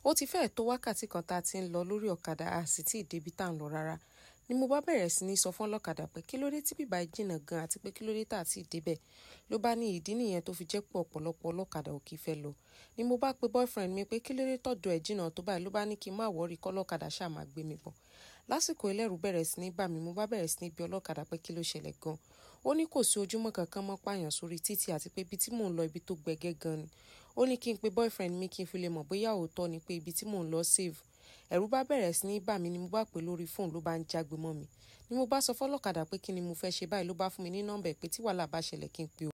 ó ti fẹ́ẹ̀ tó wákàtí kan tá a ti ń lọ lórí ọ̀kadà a sì tí ì débi tá à ń lọ rárá ni mo bá bẹ̀rẹ̀ sí ní sọ fún ọlọ́kadà pé kí ló dé tí bíbá jìnnà gan àti pé kí ló dé tá a ti débẹ̀ ló bá ní ìdí nìyẹn tó fi jẹ́ pé ọ̀pọ̀lọpọ̀ ọlọ́kadà ò kì í fẹ́ lọ ni mo bá pe boyfriend mi pé kí ló dé tọ́dọ̀ ẹ̀ jìnnà tó báyìí ló bá ní kí n má wọ́ọ̀rì kọ́lọ́kadà ṣáà máa gbé mi bọ̀ lásìkò ẹlẹ́rù bẹ̀rẹ̀ sí ní bà mí mo bá bẹ̀rẹ̀ sí ní bi ọlọ́kadà pé kí ló ṣẹlẹ̀ gan ó ní kò sí ojúmọ́ kankan mọ́ pààyàn sórí títì àti pé ibi tí mò ń lọ ibi tó gbẹgẹ́ gan ni ó ní kí n pe boyfriend mi kí n fi lè mọ̀ bóyá òótọ́ ni pé ibi tí mò ń lọ save ẹ̀rù bá bẹ̀rẹ̀ sí ní bà mí ni mo bá pè lórí fóònù ló bá ń jágbe mọ́ mi ni mo bá sọ fọ́lọ́kadà pé kí ni mo fẹ́ ṣe báyìí ló bá fún mi ní nọ́mbà pé tí wàhálà bá ṣẹlẹ̀ kí n pe